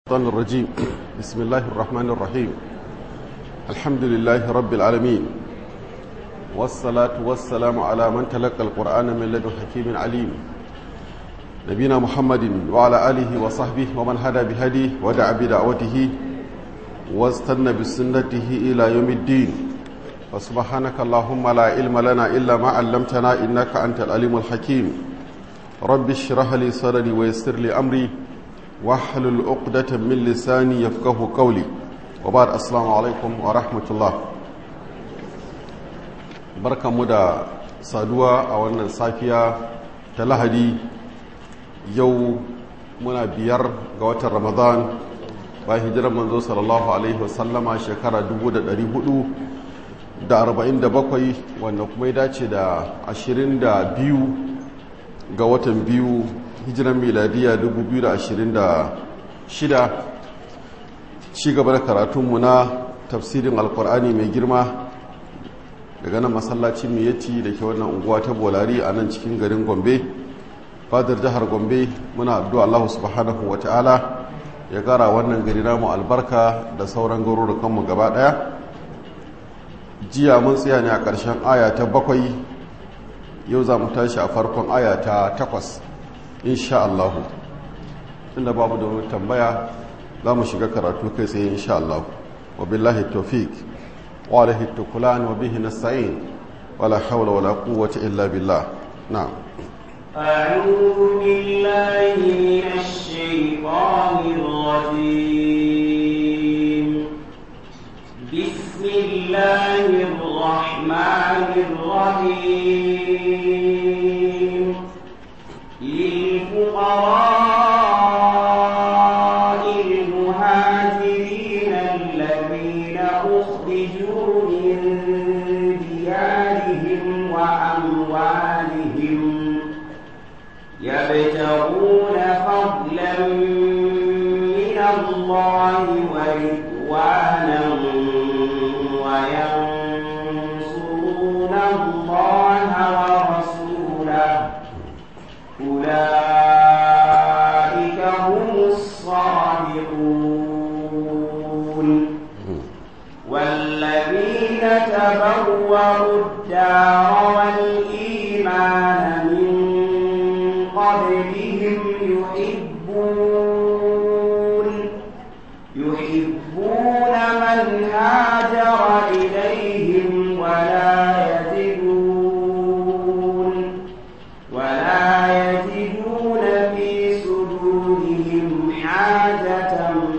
الشيطان الرجيم بسم الله الرحمن الرحيم الحمد لله رب العالمين والصلاة والسلام على من تلقى القرآن من لدن حكيم عليم نبينا محمد وعلى آله وصحبه ومن هدى بهديه ودعا بدعوته واستنى بسنته إلى يوم الدين وسبحانك اللهم لا علم لنا إلا ما علمتنا إنك أنت العليم الحكيم رب اشرح لي صدري ويسر لي أمري wahalul uqdatan min lisani yafqahu qawli wa ba'd assalamu alaikum wa rahmatullah barkamu da saduwa a wannan safiya ta lahadi yau muna biyar ga watan ramadan ba hijirar manzo sallallahu alaihi wasallama shekara 447 wanda kuma ya dace da 22 ga watan biyu hijiran miladiya 2026 ci gaba da karatunmu na tafsirin alkur'ani mai girma daga nan masallacin miyati da ke wannan unguwa ta bolari a nan cikin garin gombe fadar jihar gombe muna addu'a allahu subhanahu wa ta'ala ya gara wannan gari namu albarka da sauran garurukanmu gaba daya jiya mun tsaya ne a ƙarshen aya ta bakwai yau za mu tashi a farkon aya ta takwas insha Allah inda babu da wani tambaya za mu shiga karatu kai tsaye insha Allah wa billahi tawfiq wa alaihi tukulan wa bihi nasta'in wala hawla wala quwwata illa billah na'am أعوذ بالله من الشيطان الرجيم بسم الله الرحمن الرحيم للفقراء المهاجرين الذين أخرجوا من ديارهم وأموالهم يبتغون فضلا من الله ورضوانا وينصرون الله ورسوله أولئك هم الصادقون والذين تبوأوا الدار والإيمان من قبلهم يحبون يحبون من هاجر إليهم ولا يجدون ولا يجدون في صدورهم حاجة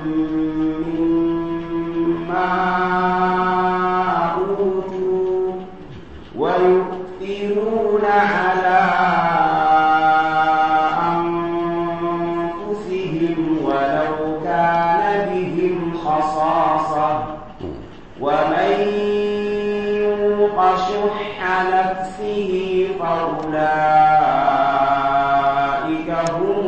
مما أوتوا ويؤثرون على أنفسهم ولو كان بهم خصاصة ومن يوق شح نفسه فأولئك هم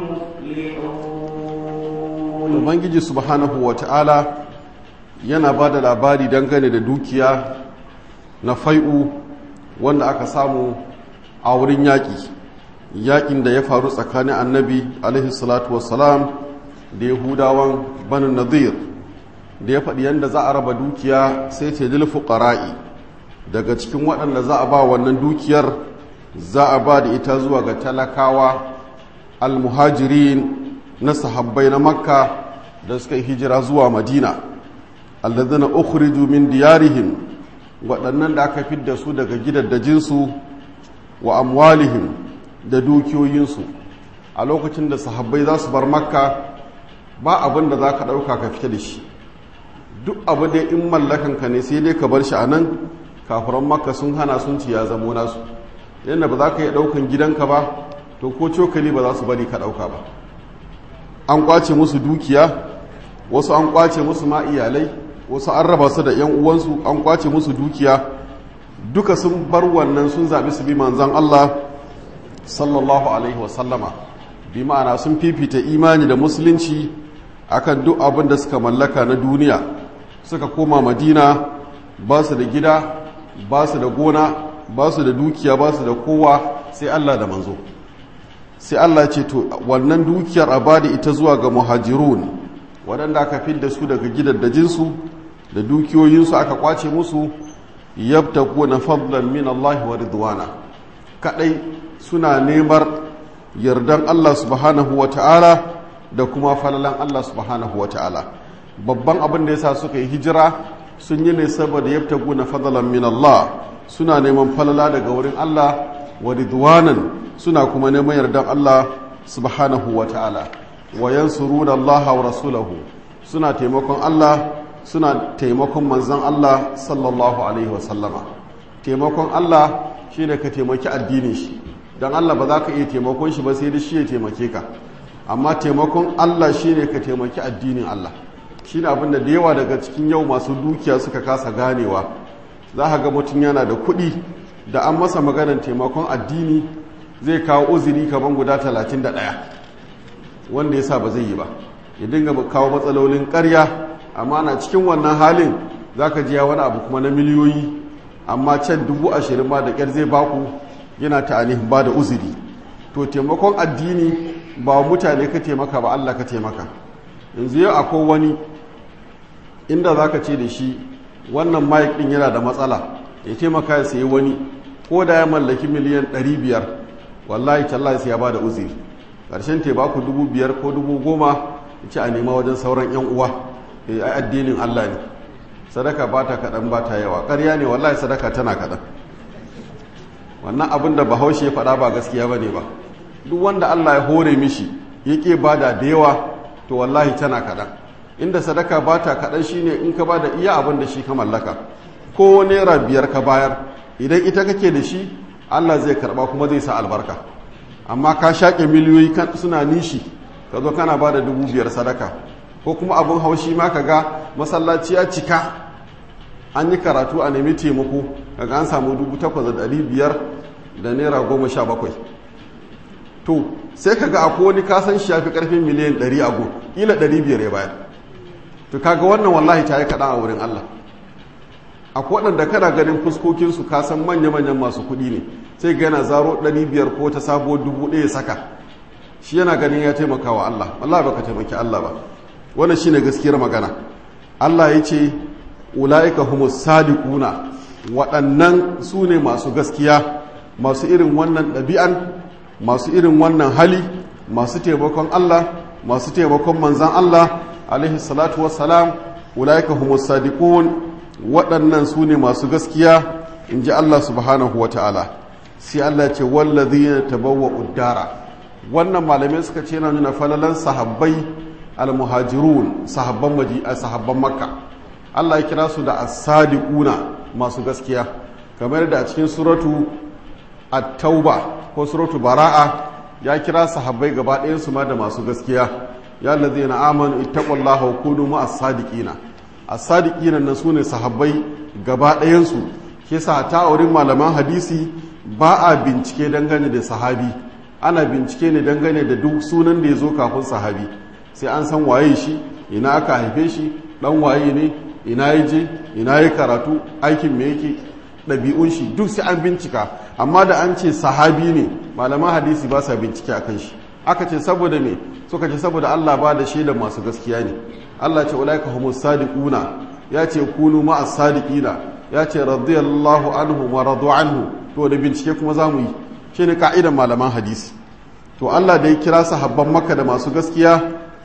المفلحون ubangiji subhanahu wa ta'ala yana ba da labari dangane da dukiya na fai'u wanda aka samu a wurin yaƙi yaƙin da ya faru tsakanin annabi alaihi salatu wassalam da yahudawan banin nadir da ya faɗi yadda za a raba dukiya sai ce lil fuqara'i daga cikin waɗanda za a ba wannan dukiyar za a ba da ita zuwa ga talakawa almuhajirin na sahabbai na makka da suka yi hijira zuwa madina alladhina ukhriju min diyarihim waɗannan da aka fidda su daga gidaddajinsu wa amwalihim da dukiyoyinsu a lokacin da sahabbai za su bar makka ba abin da za ka ɗauka ka fita da shi duk abu da in mallakanka ne sai dai ka bar shi a nan kafiran makka sun hana sun ci ya zamo nasu yadda ba za ka yi ɗaukan gidanka ba to ko cokali ba za su bari ka ɗauka ba an kwace musu dukiya wasu an kwace musu ma iyalai wasu an raba su da 'yan uwansu an kwace musu dukiya duka sun bar wannan sun zaɓi su bi manzan Allah sallallahu alaihi wasallama bi ma'ana sun fifita imani da musulunci akan duk abin da suka mallaka na duniya suka koma madina ba su da gida ba su da gona ba su da dukiya ba su da kowa sai Allah da manzo sai Allah ce to wannan dukiyar a bada ita zuwa ga muhajirun waɗanda aka fidda su daga gidaddajinsu da dukiyoyinsu aka kwace musu yabtaquna fadlan min Allah wa ridwana kadai suna nemar yardan Allah subhanahu wa ta'ala da kuma falalan Allah subhanahu wa ta'ala babban abin da yasa suka yi hijira sun yi ne saboda yabtaquna fadlan min Allah suna neman falala daga wurin Allah wa ridwanan suna kuma neman yardan Allah subhanahu wa ta'ala wa yansuruna Allah wa rasulahu suna taimakon Allah suna taimakon manzan Allah sallallahu alaihi wasallama taimakon Allah shi ne ka taimaki addinin shi don Allah ba za ka iya taimakon shi ba sai da shi ya taimake ka amma taimakon Allah shi ne ka taimaki addinin Allah shi ne abinda da yawa daga cikin yau masu dukiya suka kasa ganewa za ka ga mutum yana da kuɗi da an masa maganar taimakon addini zai kawo uzuri kamar guda talatin da ɗaya wanda ya sa ba zai yi ba ya dinga kawo matsalolin ƙarya amma na cikin wannan halin za ka jiya wani abu kuma na miliyoyi amma can dubu ashirin ma da ƙyar zai baku yana ta'anihin ba da uzuri to taimakon addini ba mutane ka taimaka ba Allah ka taimaka yanzu yau akwai wani inda za ka ce da shi wannan mic ɗin yana da matsala ya taimaka ya sayi wani ko da ya mallaki miliyan 500 wallahi tallahi sai ya ba da uzuri ƙarshen te baku dubu biyar ko dubu goma ya ce a nema wajen sauran 'yan uwa a addinin Allah ne sadaka ba ta kaɗan ba ta yawa ƙarya ne wallahi sadaka tana kaɗan wannan abin da bahaushe ya faɗa ba gaskiya ba ne ba duk wanda Allah ya hore mishi ya ƙe bada da yawa to wallahi tana kaɗan inda sadaka ba ta kaɗan shi ne in ka ba da iya abin da shi ka mallaka ko naira biyar ka bayar idan ita kake da shi Allah zai karɓa kuma zai sa albarka amma ka shaƙe miliyoyi suna nishi ka zo kana ba da dubu biyar sadaka ko kuma abin haushi ma ka ga masallaci ya cika an yi karatu a nemi taimako kaga an samu dubu takwas da ɗari biyar da naira goma sha bakwai to sai ka ga akwai wani kasan shi ya fi ƙarfin miliyan ɗari a gun ƙila ɗari biyar ya bayar to kaga wannan wallahi ta yi kaɗan a wurin allah akwai waɗanda kana ganin fuskokinsu kasan manya-manyan masu kuɗi ne sai ga yana zaro ɗari biyar ko ta sabuwar dubu ɗaya saka shi yana ganin ya taimaka wa allah wallahi baka taimaki allah ba wannan shine gaskiyar magana Allah ya ce ula'ika humus sadiquna waɗannan su ne masu gaskiya masu irin wannan ɗabi'an masu irin wannan hali masu taimakon Allah masu taimakon manzan Allah alaihi salatu wassalam ula'ika humus sadiqun waɗannan su ne masu gaskiya in ji Allah subhanahu wa ta'ala sai Allah ce wallazina tabawwa uddara wannan malamai suka ce na nuna falalan sahabbai almuhajirun sahabban maji a sahabban makka Allah ya kira su da as-sadiquna masu gaskiya kamar da a cikin suratu at-tauba ko suratu bara'a ya kira sahabbai gaba ɗayan su ma da masu gaskiya ya allazina amanu ittaqullaha wa kunu ma'as sadiqina as-sadiqina nan sune sahabbai gaba ɗayan su ke sa ta wurin malaman hadisi ba a bincike dangane da sahabi ana bincike ne dangane da duk sunan da ya zo kafin sahabi sai an san waye shi ina aka haife shi dan waye ne ina ya je ina ya karatu aikin me yake ɗabi'un shi duk sai an bincika amma da an ce sahabi ne malaman hadisi ba sa bincike a kan shi aka ce saboda me suka ce saboda Allah ba da shaida masu gaskiya ne Allah ce ulaika humus sadiquna ya ce kunu ma'as sadiqina ya ce radiyallahu anhu wa radu anhu to da bincike kuma zamu yi shine ka'idan malaman hadisi to Allah da ya kira sahabban makka da masu gaskiya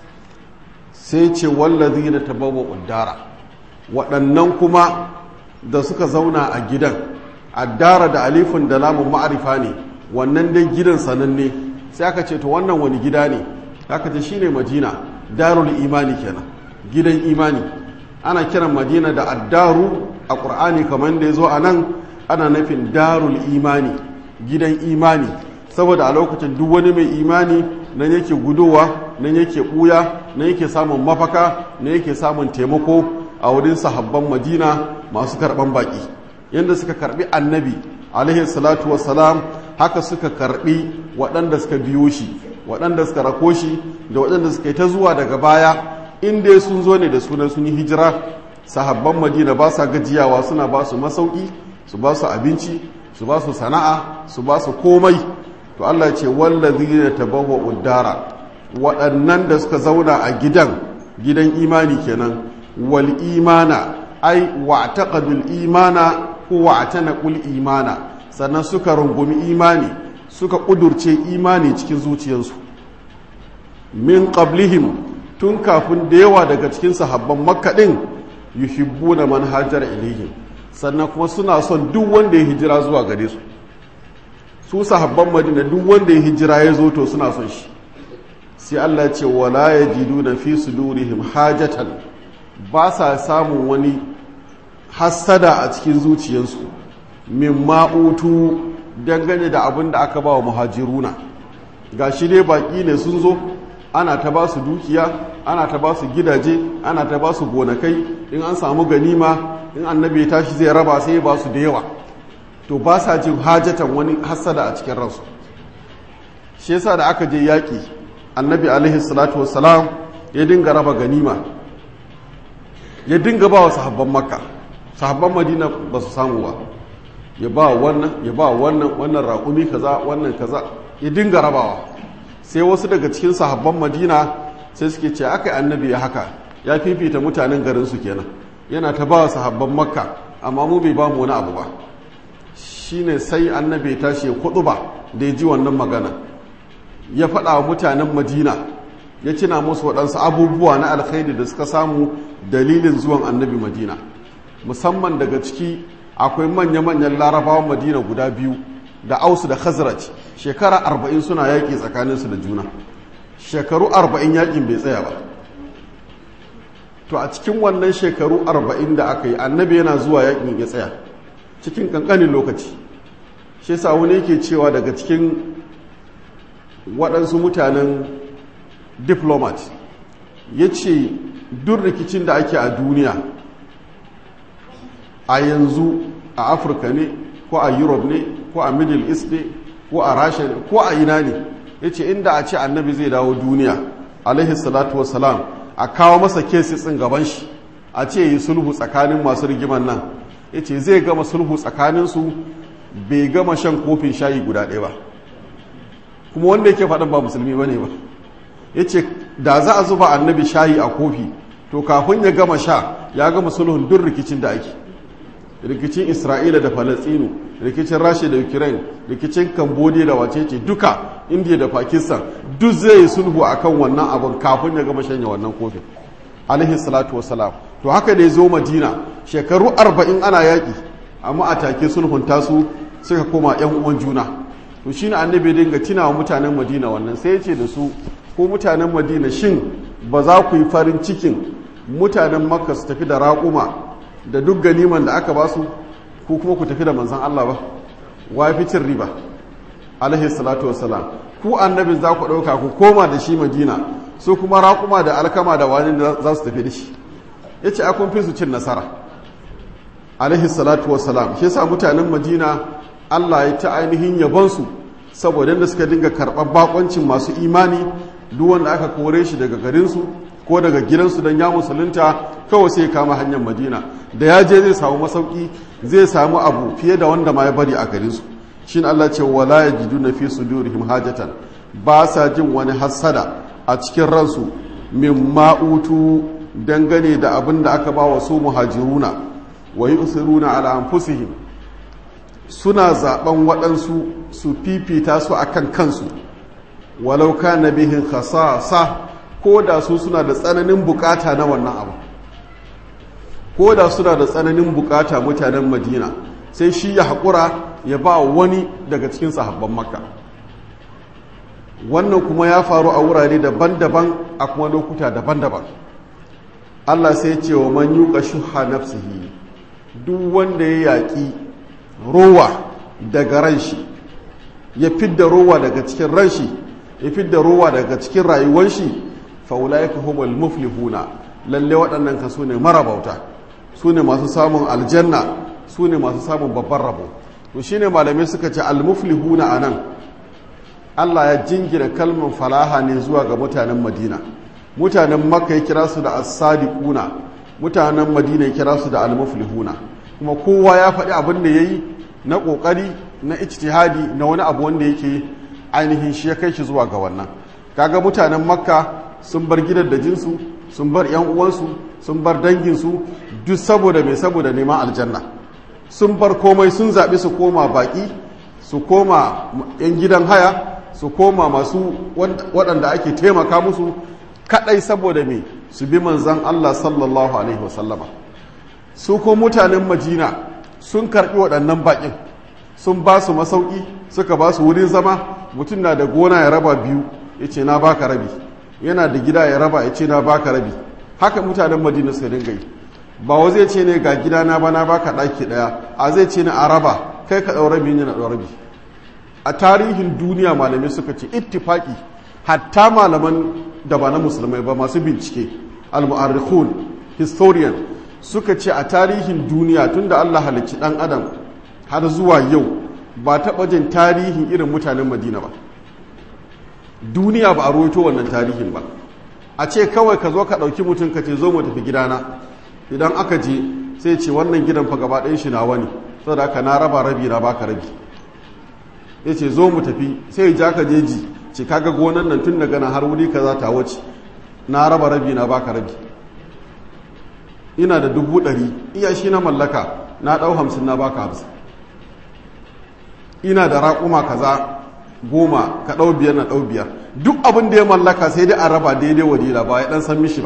sai ce wallazi na tabawa uddara waɗannan kuma da suka zauna a gidan addara da alifin da lamun ma'arifa ne wannan dai gidan sananne sai aka ce to wannan wani gida ne aka ce shine madina darul imani kenan gidan imani ana kiran madina da addaru a ƙur'ani kamar da ya zo a nan ana nufin darul imani gidan imani saboda a lokacin duk wani mai imani nan yake gudowa nan yake ɓuya nan yake samun mafaka nan yake samun taimako a wurin sahabban madina masu karɓan baƙi yadda suka karɓi annabi alaihi salatu wassalam haka suka karɓi waɗanda suka biyo shi waɗanda suka rako shi da waɗanda suka yi ta zuwa daga baya inda sun zo ne da sunan sun yi hijira sahabban madina ba sa gajiyawa suna ba su masauki su ba su abinci su ba su sana'a su ba su komai to Allah ce wallazi ne tabawwa uddara waɗannan da suka zauna a gidan gidan imani kenan wal imana ai wa'taqadul imana ko wa'tanaqul imana sannan suka rungumi imani suka kudurce imani cikin zuciyarsu min qablihim tun kafin da yawa daga cikin sahabban makka din yuhibbuna man hajara ilaihim sannan kuma suna son duk wanda ya hijira zuwa gare su su sahabban madina duk wanda ya hijira ya zo to suna son shi sai Allah ce wala yajiduna fi sudurihim hajatan ba sa samun wani hassada a cikin zuciyarsu min ma'utu dangane da abin da aka ba wa muhajiruna ga shi dai baƙi ne sun zo ana ta ba su dukiya ana ta ba su gidaje ana ta ba su gonakai in an samu ganima in annabi ya tashi zai raba sai ba su da yawa to ba sa jin hajatan wani hassada a cikin ransu shi yasa da aka je yaƙi annabi alaihi salatu wassalam ya dinga raba ganima ya dinga ba wa sahabban makka sahabban madina ba su samu ba ya ba wannan ya ba wannan wannan raƙumi kaza wannan kaza ya dinga rabawa sai wasu daga cikin sahabban madina sai suke ce aka yi annabi ya haka ya fifita mutanen garin su kenan yana ta ba sahabban makka amma mu bai ba mu wani abu ba shine sai annabi ya tashi ya kudu ba da ya ji wannan magana ya faɗa wa mutanen madina ya cina musu waɗansu abubuwa na alkhairi da suka samu dalilin zuwan annabi madina musamman daga ciki akwai manya-manyan larabawan madina guda biyu da ausu da khazraj shekara arba'in suna yaƙi tsakaninsu da juna shekaru arba'in yaƙin bai tsaya ba to a cikin wannan shekaru arba'in da aka yi annabi yana zuwa yaƙin ya tsaya cikin ƙanƙanin lokaci shi sa wani yake cewa daga cikin waɗansu mutanen diplomat ya ce duk rikicin da ake a duniya a yanzu a afirka ne ko a europe ne ko a middle east ne ko a rasha ne ko a ina ne ya ce inda a ce annabi zai dawo duniya alaihi salatu wasalam a kawo masa kesisin gaban shi a ce yi sulhu tsakanin masu rigiman nan ya ce zai gama sulhu tsakaninsu bai gama shan kofin shayi guda ɗaya ba kuma wanda yake faɗin ba musulmi ba ne ba ya ce da za a zuba annabi shayi a kofi to kafin ya gama sha ya gama sulhun duk rikicin da ake rikicin isra'ila da falastinu rikicin rasha da ukraine rikicin cambodia da wacece duka india da pakistan duk zai yi sulhu akan wannan abin kafin ya gama shanya wannan kofin alaihi salatu wasalam to haka da ya zo madina shekaru arba'in ana yaƙi amma a take sulhun tasu suka koma yan uwan juna to shine annabi dinga tina wa mutanen madina wannan sai ya ce da su ko mutanen madina shin ba za ku yi farin cikin mutanen makka su tafi da raƙuma da duk ganiman da aka ba su ko kuma ku tafi da manzan Allah ba wa fi cin riba alaihi salatu wassalam ku annabin za ku ɗauka ku koma da shi madina su kuma raƙuma da alkama da wani da za su tafi da shi ya ce akun fi su cin nasara alaihi salatu wassalam shi yasa mutanen madina Allah ya ta ainihin yabonsu saboda da suka dinga karɓar bakoncin masu imani duk wanda aka kore shi daga garinsu ko daga gidansu don ya musulunta kawai sai kama hanyar madina da ya je zai samu masauki zai samu abu fiye da wanda ma ya bari a garinsu shi Allah ce wala ya jidu na fi su durihim hajatan ba sa jin wani hassada a cikin ransu min ma'utu dangane da abin da aka ba wa su muhajiruna wa yi usiruna ala anfusihim suna zaben waɗansu su fifita su akan kansu walau kana bihin khasasa ko da su suna da tsananin bukata na wannan abu ko da suna da tsananin bukata mutanen madina sai shi ya haƙura ya ba wani daga cikin sahabban makka wannan kuma ya faru a wurare daban-daban a kuma lokuta daban-daban allah sai ce wa man yuka shuha nafsihi duk wanda ya yaƙi rowa daga ran shi ya fidda rowa daga cikin ran shi ya fidda rowa daga cikin rayuwar shi faulaika humul muflihuna lalle waɗannan ka su ne marabauta su ne masu samun aljanna su ne masu samun babban rabo to shine malamai suka ce almuflihuna anan Allah ya jingina kalmar falaha ne zuwa ga mutanen Madina mutanen Makka ya kira su da as-sadiquna mutanen Madina ya kira su da almuflihuna kuma kowa ya faɗi abin da yayi na kokari na ijtihadi na wani abu wanda yake ainihin shi ya kai shi zuwa ga wannan kaga mutanen Makka sun bar gidan da jinsu sun bar yan uwansu sun bar danginsu duk saboda mai saboda neman aljanna sun bar komai sun zaɓi su koma baƙi su koma yan gidan haya su koma masu waɗanda ake taimaka musu kaɗai saboda mai su bi manzan Allah sallallahu alaihi wasallama su ko mutanen majina sun karɓi waɗannan baƙin sun ba su masauki suka ba su wurin zama mutum na da gona ya raba biyu ya ce na baka rabi yana da gida ya raba ya ce na baka rabi haka mutanen madina suka dinga yi ba wa zai ce ne ga gida na ba na baka ɗaki ɗaya a zai ce ne a raba kai ka ɗau rabi yana ɗau rabi a tarihin duniya malamai suka ce ittifaki hatta malaman da ba na musulmai ba masu bincike al-mu'arrikhun historian suka ce a tarihin duniya tunda Allah halicci dan adam har zuwa yau ba taɓa jin tarihin irin mutanen madina ba duniya ba a roito wannan tarihin ba a ce kawai ka zo ka ɗauki mutum ka ce zo mu tafi gidana idan aka je sai ce wannan gidan fa gaba ɗayan shi nawa ne saboda haka na raba rabi na baka rabi ya ce zo mu tafi sai ja ka jeji ce kaga gonan nan tun daga nan har wuri kaza ta wuce na raba rabi na baka rabi ina da dubu ɗari iya shi na mallaka na ɗau hamsin na baka hamsin ina da raƙuma kaza goma ka ɗau biyar na ɗau biyar duk abin da ya mallaka sai dai a raba daidai wadila ba ya ɗan san mishi ba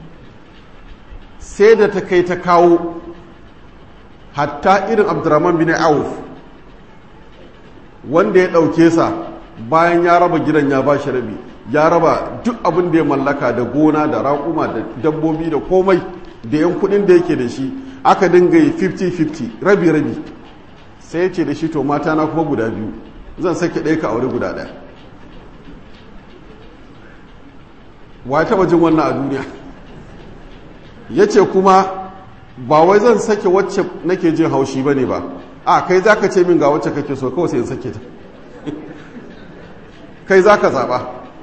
sai da ta kai ta kawo hatta irin abdurrahman bin auf wanda ya ɗauke sa bayan ya raba gidan ya ba shi rabi ya raba duk abin da ya mallaka da gona da raƙuma da dabbobi da komai da yan kuɗin da yake da shi aka dinga yi 50-50 rabi-rabi sai ya ce da shi to mata na kuma guda biyu zan sake ɗaya ka aure guda ɗaya wa taɓa jin wannan a duniya ya ce kuma ba wai zan sake wacce nake jin haushi ba ne ba a kai za ka ce min ga wacce kake so kawai sai in sake ta kai za ka zaɓa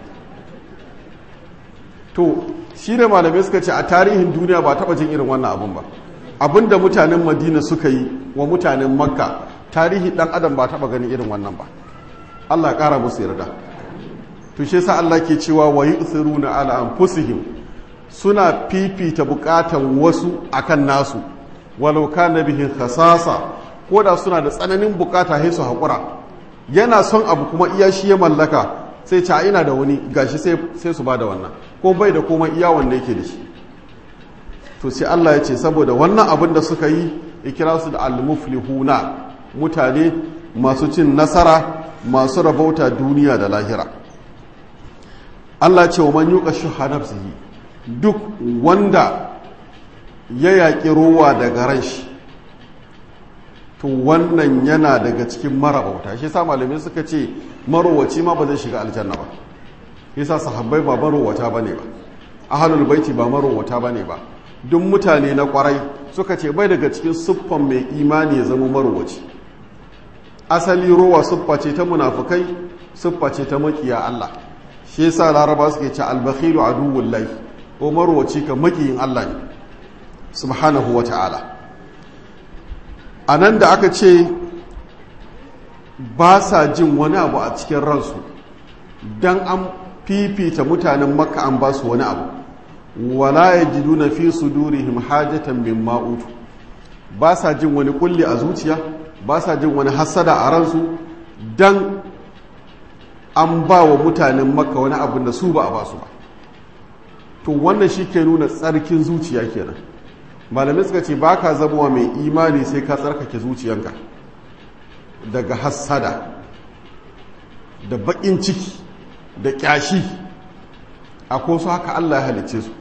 to shi ne malamai suka ce a tarihin duniya ba taɓa jin irin wannan abun ba abin da mutanen madina suka yi wa mutanen makka tarihi ɗan adam ba taɓa ganin irin wannan ba allah ƙara musu yarda to shi sa allah ke cewa wa yi na ala anfusihim suna fifita bukatan wasu akan nasu walau kana bihin khasasa ko da suna da tsananin bukata sai su haƙura yana son abu kuma iya shi ya mallaka sai ca ina da wani gashi sai su ba da wannan ko bai da komai iya wanda yake da shi to sai Allah ya ce saboda wannan abin da suka yi ya kira su da al-muflihuna mutane masu cin nasara masu rabauta duniya da lahira Allah ce wa man yuqa shuha nafsihi duk wanda ya yaƙi rowa daga ran shi to wannan yana daga cikin marabauta shi sa malamai suka ce marowaci ma ba zai shiga aljanna ba yasa sahabbai ba marowata bane ba ahlul baiti ba marowata bane ba duk mutane na kwarai suka ce bai daga cikin siffan mai imani ya zama marowaci asali rowa siffa ce ta munafukai siffa ce ta makiya Allah shi yasa laraba suke ce albakhilu aduwwullahi ko marowaci ka makiyin Allah ne subhanahu wata'ala a nan da aka ce ba sa jin wani abu a cikin ransu don an fifita mutanen makka an ba su wani abu wala ya ji duna fi su durihim hajjatan min ma'utu ba sa jin wani kulli a zuciya ba sa jin wani hassada a ransu don an ba wa mutanen makka wani abin da su ba a ba su ba to wannan shi ke nuna tsarkin zuciya kenan malamai suka ce ba ka zama mai imani sai ka tsarkake zuciyanka daga hassada da baƙin ciki da ƙyashi a su haka Allah ya halice su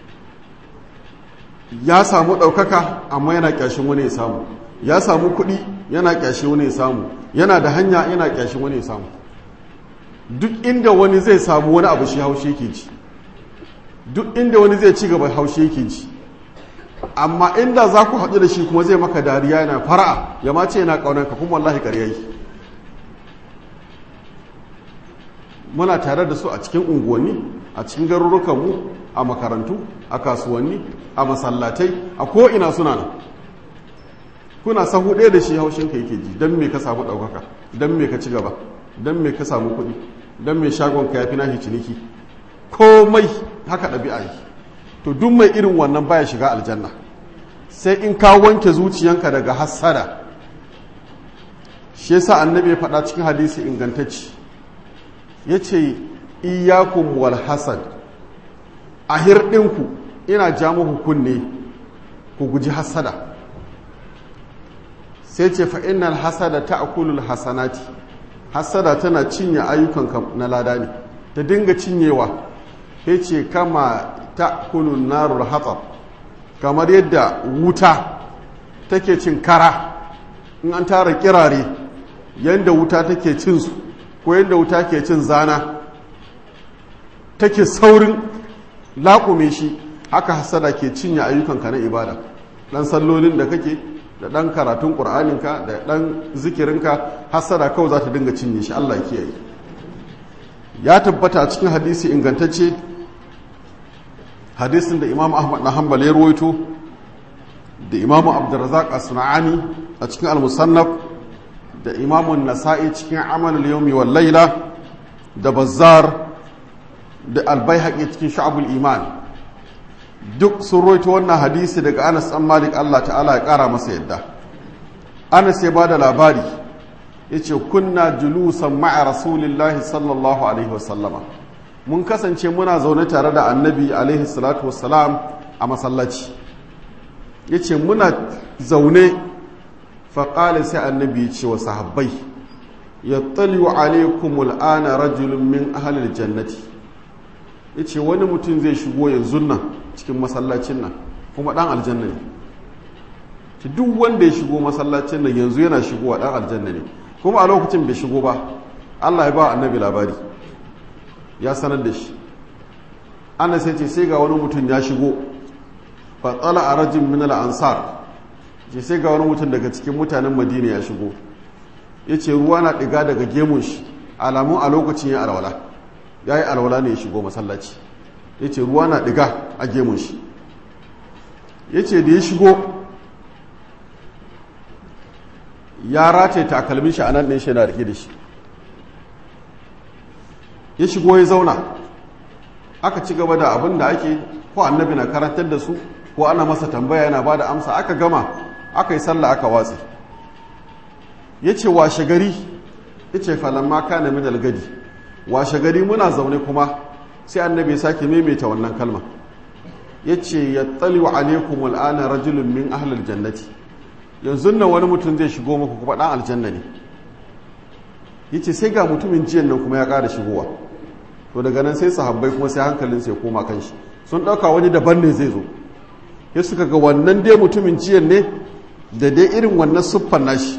ya samu ɗaukaka amma yana ƙyashin wani ya samu ya samu kuɗi yana ƙyashi wani ya samu yana da hanya yana ƙyashin wani ya samu duk inda wani zai samu wani abu shi haushe yake ji duk inda wani zai ci gaba haushe yake ji amma inda za ku haɗu da shi kuma zai maka dariya yana fara'a ya mace yana ƙaunanka kuma wallahi ƙarya yi muna tare da su a cikin unguwanni a cikin garurukanmu a makarantu a kasuwanni a masallatai a ko'ina suna nan kuna sahu ɗaya da shi haushinka yake ji don me ka samu ɗaukaka don me ka ci gaba don me ka samu kuɗi don me shagonka ya fi nashi ciniki komai haka ɗabi'a yi to duk mai irin wannan baya shiga aljanna sai in ka wanke zuciyanka daga hassada shi yasa annabi ya faɗa cikin hadisi ingantacci ya ce iyakun wal hasad a hirɗinku ina ja muku kunne ku guji hasada sai ce fa'innal hasada ta akulul hasanati hasada tana cinye ayyukan na lada ne ta dinga cinyewa ya ce kama ta kulun narur hatsar kamar yadda wuta take cin kara in an tara kirare yadda wuta take cin su ko yadda wuta ke cin zana take saurin laƙume shi haka hasada ke cinye ayyukanka na ibada ɗan sallolin da kake da ɗan karatun ƙur'aninka da ɗan zikirinka hasada kawai za ta dinga cinye shi allah kiyaye ya tabbata a cikin hadisi ingantacce hadisin da imam ahmad na hanbal ya ruwaito da imam abdurrazak as-sun'ani a cikin al-musannaf da imamun nasa'i cikin amalul yawmi wal laila da bazzar da albayhaqi cikin sha'abul iman duk sun roito wannan hadisi daga Anas dan Malik Allah ta'ala ya kara masa yadda Anas ya bada labari yace kunna julusan ma'a rasulillahi sallallahu alaihi wasallama mun kasance muna zaune tare da annabi alaihi salatu wassalam a masallaci yace muna zaune faƙali sai annabi ya ce wa sahabbai ya tsaliwa alaikumul ana rajulun min ahalil jannati ya ce wani mutum zai shigo yanzu nan cikin masallacin nan kuma ɗan aljanna ne ci duk wanda ya shigo masallacin nan yanzu yana shigowa ɗan aljanna ne kuma a lokacin bai shigo ba allah ya ba annabi labari ya sanar da shi ana sai ce sai ga wani mutum ya shigo fatsala a rajin min ansar ce sai ga wani mutum daga cikin mutanen madina ya shigo ya ce ruwa na ɗiga daga gemun shi alamun a lokacin ya alwala ya yi alwala ne ya shigo masallaci ya ce ruwa na ɗiga a gemun shi ya ce da ya shigo ya rataye takalmin shi a nan ɗin shi na riƙe da shi ya shigo ya zauna aka ci gaba da abin da ake ko annabi na karantar da su ko ana masa tambaya yana ba da amsa aka gama aka yi sallah aka watsi ya ce washe gari ya ce falamma ka na minal gadi washe gari muna zaune kuma sai annabi ya sake maimaita wannan kalma ya ce ya tsaliwa alaikum al'ana rajulun min ahlul jannati yanzu nan wani mutum zai shigo muku kuma dan aljanna ne ya ce sai ga mutumin jiyan nan kuma ya ƙara shigowa to daga nan sai sahabbai kuma sai hankalin sai koma kan shi sun ɗauka wani daban ne zai zo ya suka ga wannan dai mutumin jiyan ne da dai irin wannan siffan nashi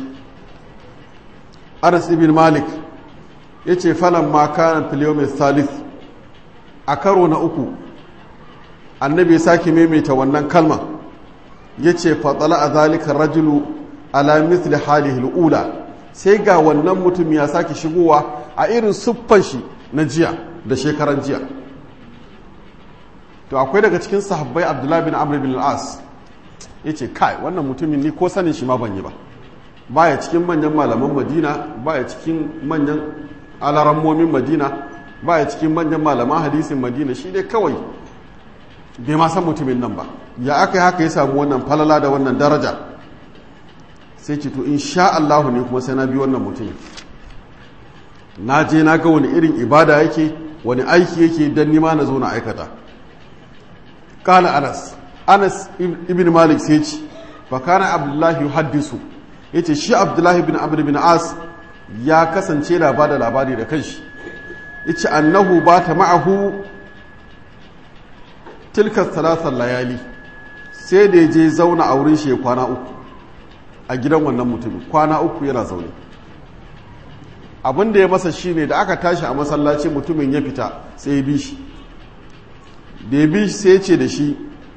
anas ibn malik ya ce falon makanan filiyomin salif a karo na uku annabi ya sake maimaita wannan kalma ya ce fatsala a zalika rajulu ala misli halihi ula sai ga wannan mutum ya sake shigowa a irin siffan shi na jiya da shekaran jiya to akwai daga cikin sahabbai abdullahi bin amr bin al-as ya ce kai wannan mutumin ni ko sanin shi ma ban yi ba baya cikin manyan malaman madina baya cikin manyan alarammomin madina baya cikin manyan malaman hadisin madina shi dai kawai bai ma san mutumin nan ba ya aka yi haka ya samu wannan falala da wannan daraja sai ce to in sha Allahu ne kuma sai na bi wannan mutumin na je na ga wani irin ibada yake wani aiki yake don nima na zo na aikata kala anas anas ibn malik sai ce fakana abdullahi haddisu ya ce shi abdullahi bin amr bin as ya kasance da ba da labari da kanshi ya ce annahu ba ta ma'ahu tilka talatar layali sai da ya je zauna a wurin shi ya kwana uku a gidan wannan mutumin kwana uku yana zaune abin da ya masa shi ne da aka tashi a masallaci mutumin ya fita sai ya bi shi da ya bi shi sai ya ce da shi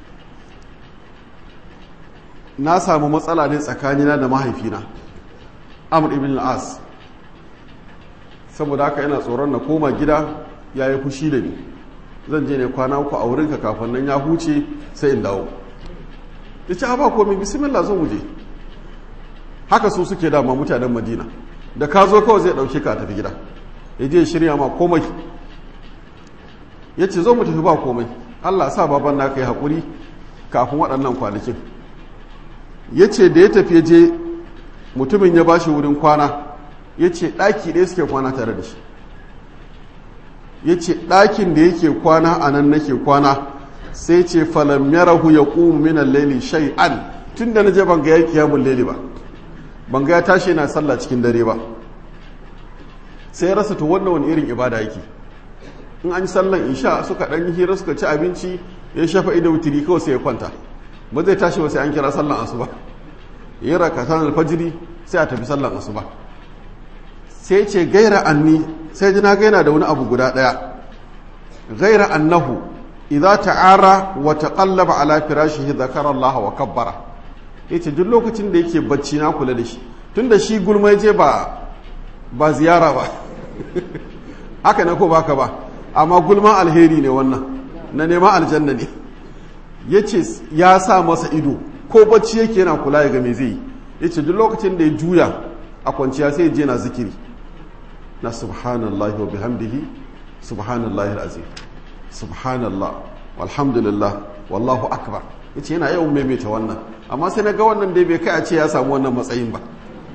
na samu matsala ne tsakanina da mahaifina amur ibn al'as saboda haka yana tsoron na koma gida ya yi fushi da ni zan je ne kwana uku a wurinka kafin nan ya huce sai in dawo ya ce ba komi bismillah zan wuje haka su suke dama mutanen madina da ka zo kawai zai ɗauke ka tafi gida ya je shirya ma komai ya ce zo mu tafi ba komai Allah sa baban na kai haƙuri kafin waɗannan kwanakin ya ce da ya tafi je mutumin ya ba shi wurin kwana ya ce ɗaki ɗaya suke kwana tare da shi ya ce ɗakin da yake kwana a nan nake kwana sai ce falam yarahu ya ƙumu minan laili shay'an tun da na je ban ga ya kiyamun laili ba ban ga ya tashi yana sallah cikin dare ba sai rasa to wannan wani irin ibada yake in an yi sallan isha suka ɗan yi hira suka ci abinci ya shafa ido wutiri kawai sai ya kwanta ba zai tashi ba sai an kira sallan asuba ya rakatan alfajiri sai a tafi sallan asuba sai ce gaira anni sai ji na gaina da wani abu guda ɗaya gaira annahu idza ta'ara wa taqallaba ala firashihi dhakara Allah wa kabbara yace duk lokacin da yake bacci na kula da shi tunda shi gulma je ba ba ziyara ba haka ne ko baka ba amma gulma alheri ne wannan na neman aljanna ne yace ya sa masa ido ko bacci yake yana kula ya ga me zai yace duk lokacin da ya juya a kwanciya sai ya je na zikiri na subhanallahi wa bihamdihi subhanallahi alazim subhanallah walhamdulillah wallahu akbar yace yana yawan maimaita wannan amma sai na ga wannan dai bai kai a ce ya samu wannan matsayin ba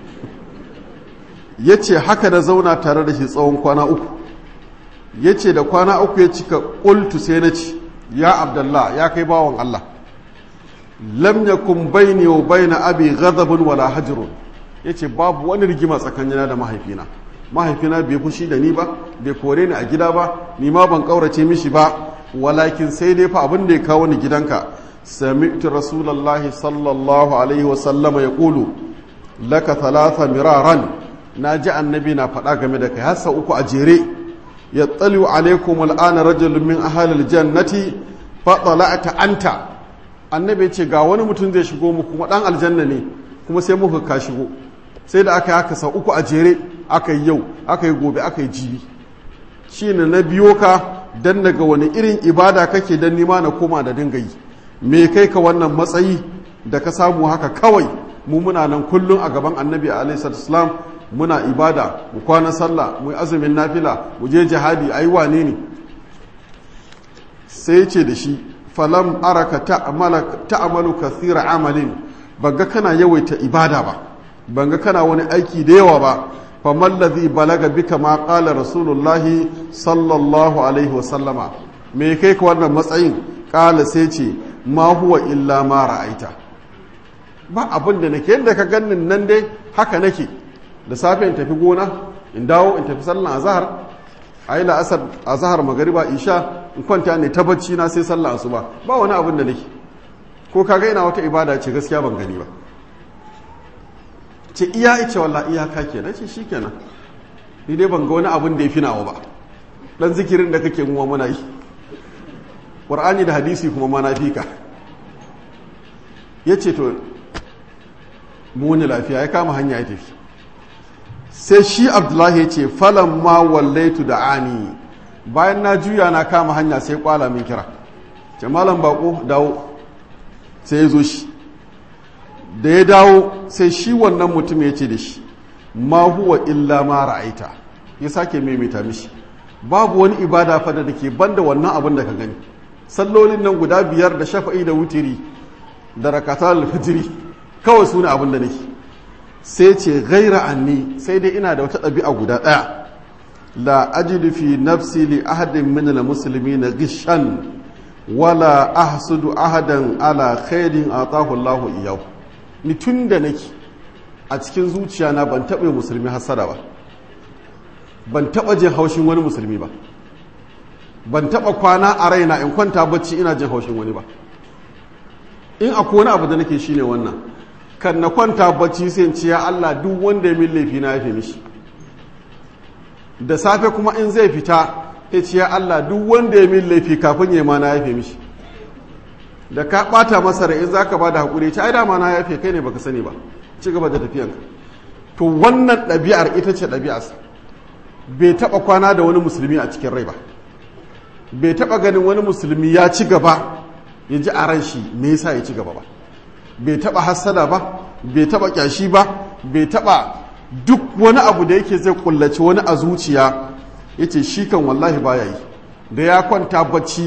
yace haka da zauna tare da shi tsawon kwana uku yace da kwana uku ya cika qultu sai na ci ya abdullah ya kai bawan Allah lam yakun baini wa baina abi ghadabun wala hajrun yace babu wani rigima tsakanina da mahaifina mahaifina bai fushi da ni ba bai kore ni a gida ba ni ma ban kaurace mishi ba walakin sai dai fa abin da ya kawo ni gidanka sami'tu rasulullahi sallallahu alaihi wa sallama yaqulu laka thalatha miraran naji annabi na faɗa game da kai har uku a jere yattaliu alaikum al'ana rajulun min ahli aljannati fa tala'ta anta annabi ce ga wani mutum zai shigo mu kuma dan aljanna ne kuma sai muka ka shigo sai da aka yi haka sau uku a jere aka yi yau aka yi gobe aka yi jibi shi ne na biyo ka don daga wani irin ibada kake don nima na koma da dinga yi me kai ka wannan matsayi da ka samu haka kawai mu muna nan kullum a gaban annabi a alaihissalam muna ibada mu kwana sallah mu yi azumin nafila mu je jihadi a yi wane ne sai ce da shi falam araka ta'amalu kathira amalin banga kana yawaita ibada ba banga kana wani aiki da yawa ba faman ladhi balaga bika ma qala rasulullahi sallallahu alaihi wa sallama me kai ka wannan matsayin kala sai ce ma huwa illa ma ra'aita ba abin da nake yadda ka gannin nan dai haka nake da safe in tafi gona in dawo in tafi sallan azhar ayi la'asar azhar magariba isha in kwanta ne ta bacci na sai sallan asuba ba wani abin da nake ko kaga ina wata ibada ce gaskiya ban gani ba ce iya ice walla iyaka kenan ce shi kenan ni dai ban ga wani abin da ya fi nawa ba dan zikirin da kake muwa muna yi ƙur'ani da hadisi kuma ma na fi ka ya ce to muni lafiya ya kama hanya ya tafi sai shi abdullahi ya ce falon ma wallaitu da ani bayan na juya na kama hanya sai kwala min kira ce malam bako dawo sai ya zo shi da ya dawo sai shi wannan mutum ya ce da shi ma huwa illa ma ra'aita ya sake maimaita mishi babu wani ibada fada da ke banda wannan abin da ka gani sallolin nan guda biyar da shafa'i da wutiri da rakatar alfijiri kawai su ne abin da nake sai ce gaira anni sai dai ina da wata ɗabi'a guda ɗaya la ajidu fi nafsi li ahadin min al-muslimina gishan wala ahsudu ahadan ala khairin atahu Allahu iyahu ni tun da nake a cikin zuciya na ban taɓa musulmi hasada ba ban taɓa jin haushin wani musulmi ba ban taɓa kwana a raina in kwanta bacci ina jin haushin wani ba in akwai wani abu da nake shine wannan kan na kwanta bacci sai in ce ya Allah duk wanda ya min laifi na yafe mishi da safe kuma in zai fita ya ce ya Allah duk wanda ya min laifi kafin ya ma na yafe mishi da ka bata masa da in za ka ba da haƙuri ta ai dama na yafe kai ne baka sani ba ci gaba da tafiyanka to wannan ɗabi'ar ita ce ɗabi'arsa bai taɓa kwana da wani musulmi a cikin rai ba bai taɓa ganin wani musulmi ya ci gaba ya ji a ran shi me yasa ya ci gaba ba bai taɓa hassada ba bai taɓa ƙyashi ba bai taɓa duk wani abu da yake zai kullace wani a zuciya ya ce shi kan wallahi baya yi da ya kwanta bacci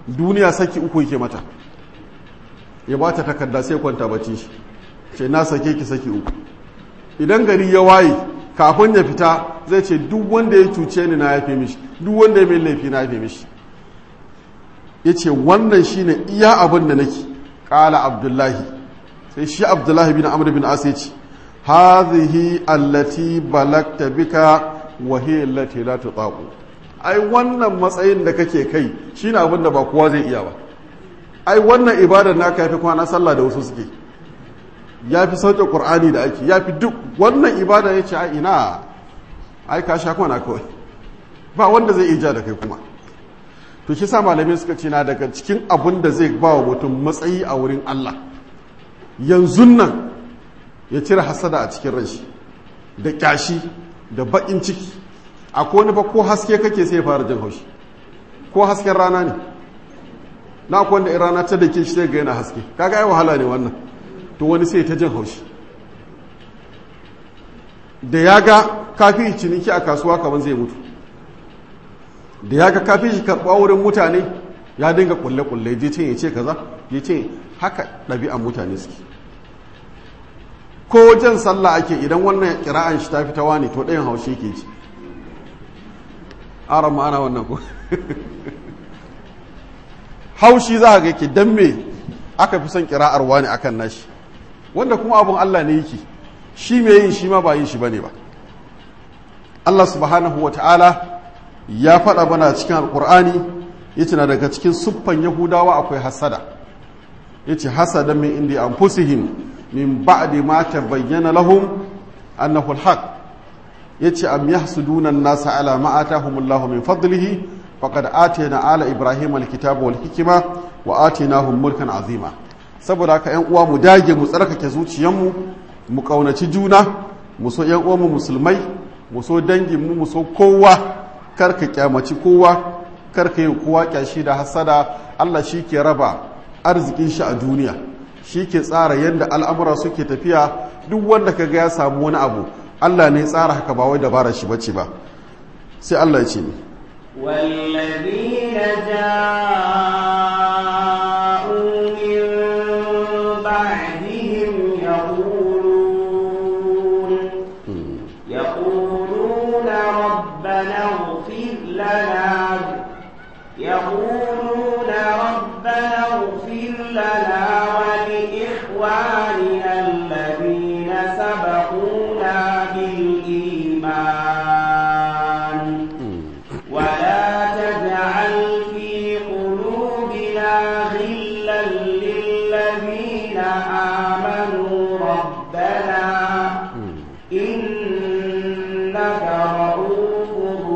duniya saki uku yake mata ya ba ta takarda sai kwanta bacci shi ce na sake ki saki uku idan gari ya waye kafin ya fita zai ce duk wanda ya cuce ni na yafe mishi duk wanda ya mai laifi na yafe mishi ya ce wannan shine iya abin da nake ƙala abdullahi sai shi abdullahi bin amr bin as ya ce hazihi allati balagta bika wa hiya allati la tutaqu ai wannan matsayin da kake kai shine abin da ba kowa zai iya ba ai wannan ibadar naka yafi kwana sallah da wasu suke yafi sauke qur'ani da ake yafi duk wannan ibada yace ai ina ai ka sha kwana kawai ba wanda zai ija da kai kuma to shi sa malamai suka ce na daga cikin abin da zai ba wa mutum matsayi a wurin Allah yanzu nan ya cire hasada a cikin ranshi da kyashi da bakin ciki akwai wani ba ko haske kake sai ya fara jin haushi ko hasken rana ne na akwai wanda rana ta da ke shi sai ga yana haske kaga ai wahala ne wannan to wani sai ta jin haushi da ya ga kafi ciniki a kasuwa kamar zai mutu da ya ga kafi shi karɓa wurin mutane ya dinga kulle-kulle je ce ya ce kaza ya ce haka ɗabi'an mutane suke ko jan sallah ake idan wannan kira'an shi ta fi tawa ne to ɗayan haushi ke ci aron ma'ana wannan ko haushi za ga yake don me aka fi son kira'ar wani akan nashi wanda kuma abun Allah ne yake shi mai yin shi ma ba yin shi bane ba Allah subhanahu wa ta'ala ya faɗa bana cikin alkur'ani yace na daga cikin siffan yahudawa akwai hasada yace hasada min indi anfusihim min ba'di ma tabayyana lahum annahu alhaq yace am yahsuduna an-nasa ala ma atahumullahu min fadlihi faqad atayna ala ibrahima alkitaba wal hikma wa atainahum mulkan azima saboda haka yan uwa mu dage mu tsarkake zuciyanmu mu kaunaci juna mu so yan uwanmu musulmai mu so dangin mu mu so kowa karka kyamaci kowa karka yi kowa kyashi da hasada Allah shi ke raba arzikin shi a duniya shi ke tsara yadda al'amura suke tafiya duk wanda ka ga ya samu wani abu Allah ne tsara haka ba wai dabara shi bace ba sai Allah ya ce ni والذين جاءوا من بعدهم يقولون يقولون ربنا اغفر لنا يقولون ربنا اغفر لنا ولإخواننا الذين سبقونا بالإيمان ولا تجعل في قلوبنا غلا للذين آمنوا ربنا إنك رؤوف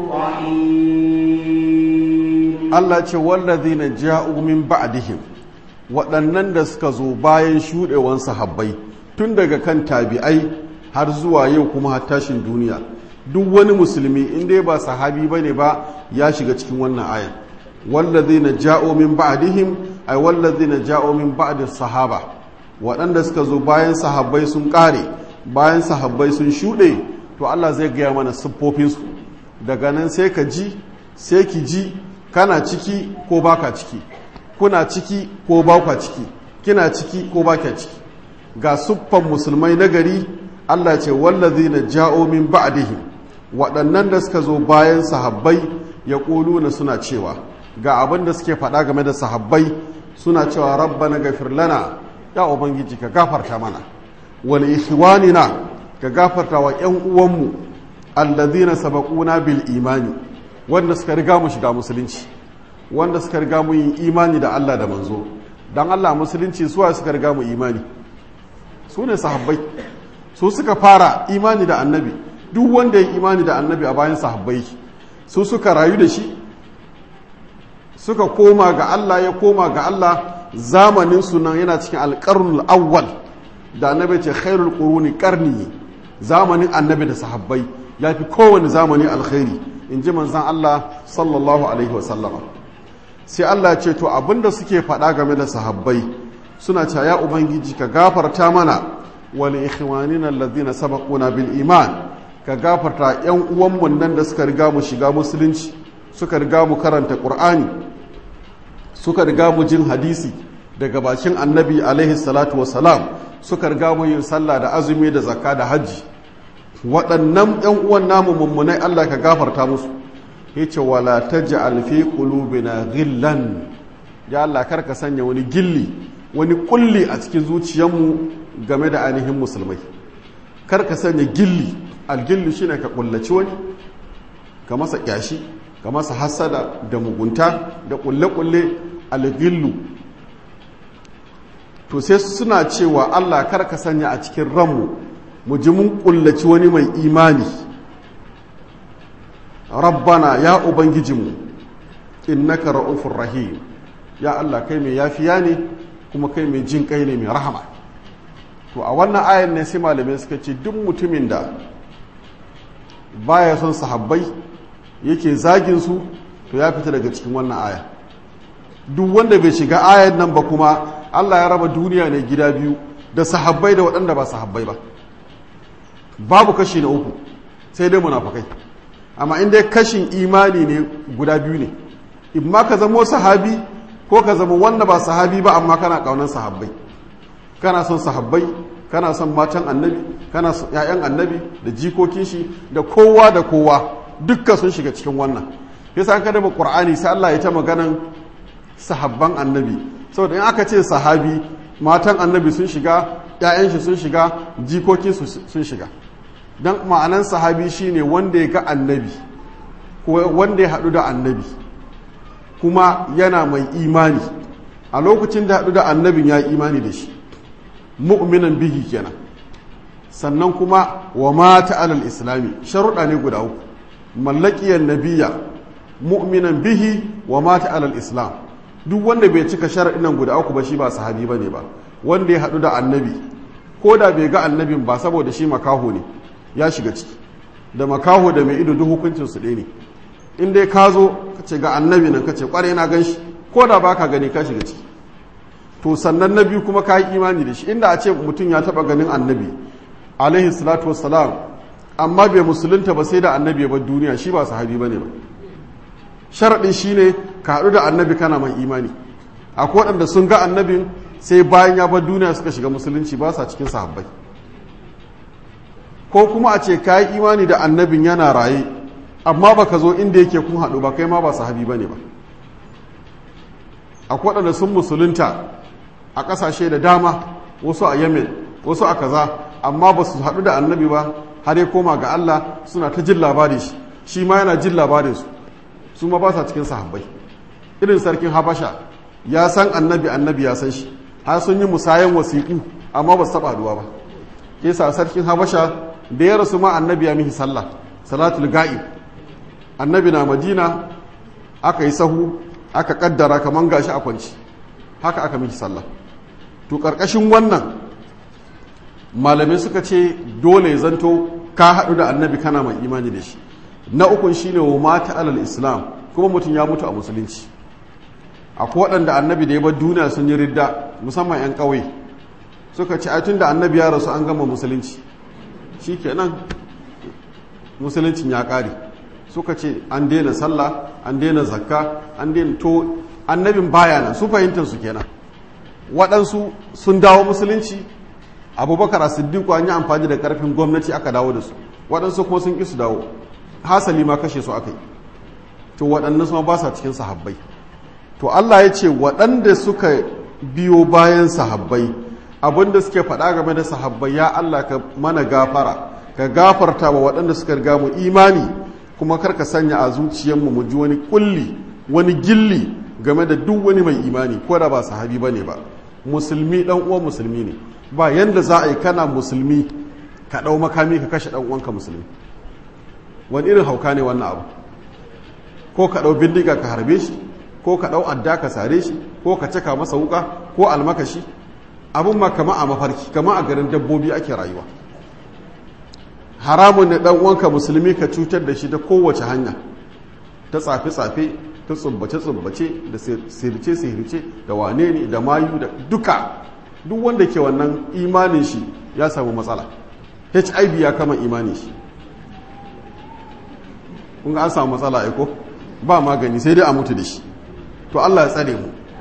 رحيم Allah ce wallazina ja'u min ba'dihim waɗannan da suka zo bayan shuɗewan sahabbai tun daga kan tabi'ai har zuwa yau kuma har tashin duniya duk wani musulmi in dai ba sahabi bane ba ya shiga cikin wannan ayan wallazina ja'u min ba'dihim ay wallazina ja'u min ba'di sahaba waɗanda suka zo bayan sahabbai sun ƙare bayan sahabbai sun shuɗe to Allah zai gaya mana siffofinsu daga nan sai ka ji sai ki ji kana ciki ko baka ciki kuna ciki ko baka ciki kina ciki ko baka ciki ga siffan musulmai na gari Allah ce wallazina ja'o min ba'dihim waɗannan da suka zo bayan sahabbai ya na suna cewa ga abin da suke faɗa game da sahabbai suna cewa rabbana gafir lana ya ubangiji ka gafarta mana wal ikhwanina ka gafarta wa ƴan uwanmu allazina sabaquna bil imani wanda suka riga mu shiga musulunci wanda suka riga mu yin imani da Allah da manzo dan Allah musulunci suwa suka riga mu imani su ne sahabbai su suka fara imani da annabi duk wanda ya imani da annabi a bayan sahabbai su suka rayu da shi suka koma ga Allah ya koma ga Allah zamanin sunan yana cikin alƙarnul awwal da annabi ce khairul quruni qarni zamanin annabi da sahabbai ya fi kowane zamani alkhairi in ji manzan Allah sallallahu alaihi wasallama sai Allah ce to abinda suke faɗa game da sahabbai suna cewa ya ubangiji ka gafarta mana wani ikhwanina alladhina sabaquna bil iman ka gafarta yan uwanmu nan da suka riga mu shiga musulunci suka riga mu karanta qur'ani suka riga mu jin hadisi daga bakin annabi alaihi salatu wasalam suka riga mu yin sallah da azumi da zakka da hajji waɗannan ‘yan uwan namu mummunai Allah ka gafarta musu ya ce wala ta ji alfi ƙulubina gillan ya Allah kar ka sanya wani gilli wani kulli a cikin zuciyarmu game da ainihin musulmai kar ka sanya gilli algilli shine ka kullaci wani ka masa kyashi ka masa hasada da mugunta da kulle-kulle algillu to sai suna cewa Allah kar ka sanya a cikin ranmu mu ji mun kullaci wani mai imani rabbana ya ubangijinmu innaka ra'ufur rahim ya Allah kai mai yafiya ne kuma kai mai jin kai ne mai rahama to a wannan ayan ne sai malamai suka ce duk mutumin da baya son sahabbai yake zagin su to ya fita daga cikin wannan aya duk wanda bai shiga ayan nan ba kuma Allah ya raba duniya ne gida biyu da sahabbai da waɗanda ba sahabbai ba babu kashi na uku sai dai munafukai amma in dai kashin imani ne guda biyu ne in ma ka zamo sahabi ko ka zama wanda ba sahabi ba amma kana kaunan sahabbai kana son sahabbai kana son matan annabi kana son ƴaƴan annabi da jikokin shi da kowa da kowa dukkan sun shiga cikin wannan yasa an kada qur'ani sai Allah ya ta maganan sahabban annabi saboda in aka ce sahabi matan annabi sun shiga ƴaƴan shi sun shiga jikokin su sun shiga dan ma'anan sahabi shine wanda ya ga annabi ko wanda ya haɗu da annabi kuma yana mai imani a lokacin da haɗu da annabin ya imani da shi mu'minan bihi kenan sannan kuma wa mata alal islami sharuɗa ne guda uku mallakiyar nabiya mu'minan bihi wa mata alal islam duk wanda bai cika sharaɗin nan guda uku ba shi ba sahabi ba ne ba wanda ya haɗu da annabi ko da bai ga annabin ba saboda shi makaho ne ya shiga ciki da makaho da mai ido duk hukuncin su ɗaya ne in dai ka zo ka ce ga annabi nan ka ce kwarai na gan shi ko da ba ka gani ka shiga ciki to sannan na biyu kuma ka yi imani da shi inda a ce mutum ya taba ganin annabi alaihi salatu wassalam amma bai musulunta ba sai da annabi ya bar duniya shi ba sahabi bane ba sharaɗin shine ka haɗu da annabi kana mai imani akwai waɗanda sun ga annabin sai bayan ya bar duniya suka shiga musulunci ba sa cikin sahabbai ko kuma a ce ka yi imani da annabin yana raye amma baka zo inda yake kun haɗu ba kai ma ba sahabi bane ba akwai waɗanda sun musulunta a ƙasashe da dama wasu a yemen wasu a kaza amma ba su haɗu da annabi ba har ya koma ga allah suna ta jin labari shi shi ma yana jin labarin su su ma ba sa cikin sahabbai irin sarkin habasha ya san annabi annabi ya san shi har sun yi musayan wasiƙu amma ba su taɓa haɗuwa ba ke sa sarkin habasha da ya rasu ma annabi ya mihi sallah salatul ga'ib annabi na madina aka yi sahu aka kaddara kaman gashi a kwanci haka aka miki sallah to karkashin wannan malamai suka ce dole zanto ka haɗu da annabi kana mai imani da shi na ukun shine wa mata alal islam kuma mutum ya mutu a musulunci akwai waɗanda annabi da ya bar duniya sun yi ridda musamman 'yan ƙauye suka ce ai da annabi ya rasu an gama musulunci shikenan musuluncin ya ƙare suka ce an daina sallah an daina zakka an daina to annabin baya nan su fahimtar su kenan waɗansu sun dawo musulunci abubakar siddiqu an yi amfani da ƙarfin gwamnati aka dawo da su waɗansu kuma sun ƙi su dawo hasali ma kashe su aka yi to waɗannan su ba sa cikin sahabbai to Allah ya ce waɗanda suka biyo bayan sahabbai abinda suke faɗa game da sahabbai ya Allah ka mana gafara ka gafarta wa waɗanda suka riga mu imani kuma karka sanya a zuciyarmu mu ji wani kulli wani gilli game da duk wani mai imani ko da ba sahabi ba ne ba musulmi dan uwan musulmi ne ba yanda za a yi kana musulmi ka ɗau makami ka kashe ɗan uwanka musulmi wani irin hauka ne wannan abu ko ka ɗau bindiga ka harbe shi ko ka ɗau adda ka sare shi ko ka caka masa wuka ko almakashi abin ma kama a mafarki kama a garin dabbobi ake rayuwa haramun ne dan uwanka musulmi ka cutar da shi ta kowace hanya ta tsafe-tsafe ta tsubbace-tsubbace da sirce-sirce da wane ne da mayu da duka duk wanda ke wannan imanin shi ya samu matsala hiv ya kama imanin shi kun ga an samu matsala aiko ba magani sai dai a mutu da shi to allah ya tsare mu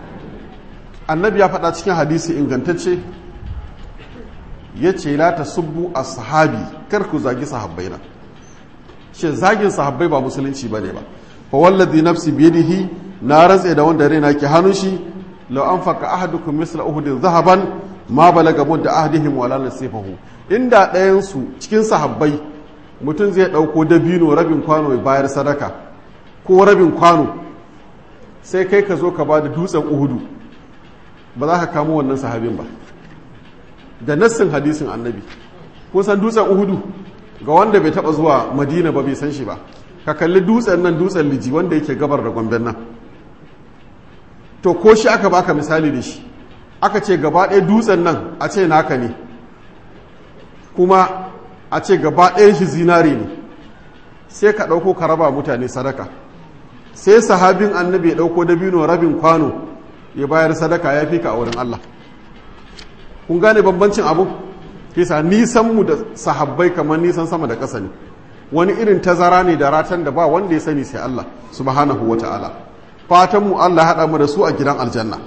annabi ya faɗa cikin hadisi ingantacce ya ce la ta subbu a sahabi kar ku zagi sahabbai na shi zagin sahabbai ba musulunci ba ne ba fa wallazi nafsi biyadihi na rantse da wanda raina ke hannun shi law anfaqa ahadukum misla uhudin zahaban ma balaga mudda ahadihim wala nasifahu inda ɗayan su cikin sahabbai mutum zai ɗauko dabino rabin kwano ya bayar sadaka ko rabin kwano sai kai ka zo ka ba da dutsen uhudu ba za ka kamo wannan sahabin ba da nassin hadisin annabi kun san dutsen uhudu ga wanda bai taba zuwa madina ba bai san shi ba ka kalli dutsen nan dutsen liji wanda yake gabar da gomben nan to ko shi aka baka misali da shi aka ce gaba ɗaya dutsen nan a ce naka ne kuma a ce gaba ɗayan shi zinari ne sai ka ɗauko ka raba mutane sadaka sai sahabin annabi ya ɗauko dabino rabin kwano ya bayar sadaka ya fi ka a wurin Allah kun gane bambancin abu kisa nisan mu da sahabbai kamar nisan sama da ƙasa ne wani irin tazara ne da ratan da ba wanda ya sani sai Allah subhanahu wa ta'ala fatan mu Allah haɗa mu da su a gidan aljanna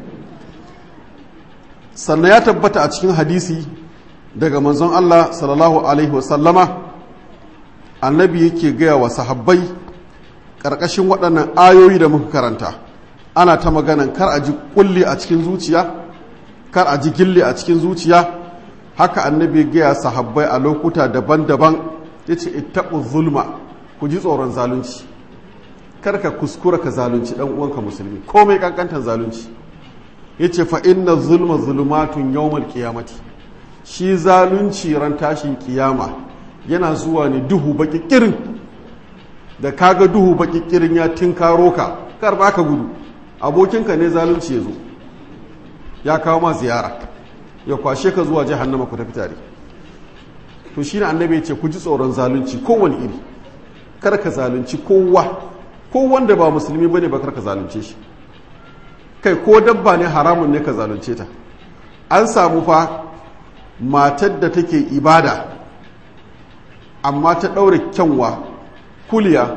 sannan ya tabbata a cikin hadisi daga manzon Allah sallallahu alaihi wasallama annabi yake gaya wa sahabbai ƙarƙashin waɗannan ayoyi da muka karanta ana ta maganan kar a ji kulli a cikin zuciya kar a ji gilli a cikin zuciya haka annabi gaya sahabbai a lokuta daban-daban ya ce ittaɓu zulma ku ji tsoron zalunci kar ka kuskura ka zalunci ɗan uwanka musulmi komai ƙanƙantar zalunci ya ce fa inna zulma zulmatun yawmal qiyamati shi zalunci ran tashin kiyama yana zuwa ne duhu baki kirin da kaga duhu baki kirin ya tinkaro ka kar ba ka gudu abokinka ne zalunci ya zo ya kawo ma ziyara ya kwashe ka zuwa jahannama ku tafi tare to shine annabi ya ce ku ji tsoron zalunci kowane iri kar ka zalunci kowa ko wanda ba musulmi bane ba kar ka zalunce shi kai ko dabba ne haramun ne ka zalunce ta an samu fa matar da take ibada amma ta ɗaure kyanwa kuliya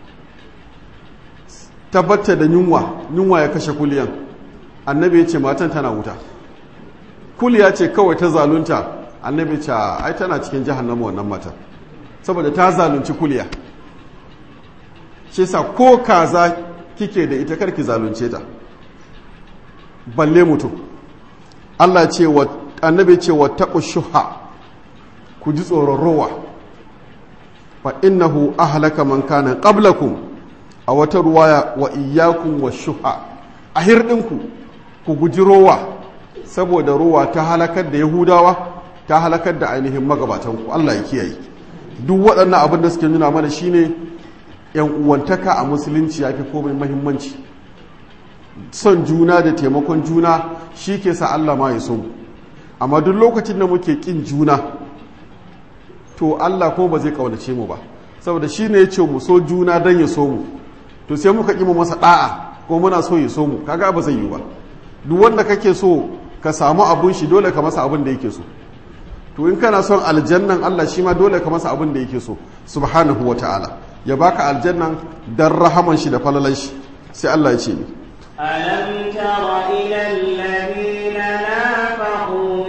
tabbata da yunwa yunwa ya kashe kuliyan annabi ya ce matan tana wuta kuliya ce kawai ta zalunta annabi ce ai tana cikin jahannama wannan mata saboda ta zalunci kuliya shi sa ko kaza kike da ita karki zalunce ta balle mutum Allah ce wa annabi ce wa taqu shuha ku ji tsoron rowa fa innahu ahlaka man kana qablakum a wata ruwaya wa iyyakum wa shuha a hirdinku ku guji rowa saboda rowa ta halakar da yahudawa ta halakar da ainihin magabatanku Allah ya kiyaye duk waɗannan abin da suke nuna mana shine yan uwantaka a musulunci yafi komai muhimmanci son juna da taimakon juna shi ke sa Allah ma ya so mu amma duk lokacin da muke kin juna to Allah ko ba zai kaunace mu ba saboda shi ne ya ce mu so juna don ya so mu to sai muka ƙi mu masa ɗa'a ko muna so ya so mu kaga ba zai yi ba duk wanda kake so ka samu abun shi dole ka masa abin da yake so to in kana son aljannan Allah shi ma dole ka masa abin da yake so subhanahu wa ta'ala ya baka aljannan dan rahaman shi da falalan shi sai Allah ya ce ni ألم تر إلى الذين نافقوا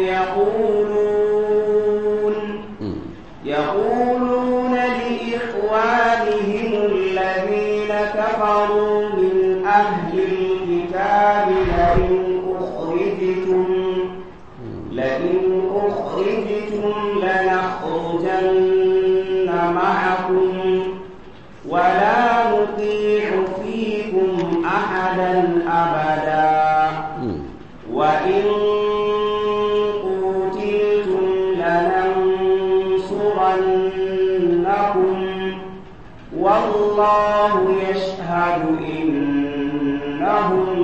يقولون يقولون لإخوانهم الذين كفروا من أهل الكتاب لئن أخرجتم لئن أخرجتم لنخرجن معكم ولا نطيع فيكم أحدا أبدا وإن قتلتم لننصرنكم والله يشهد إنهم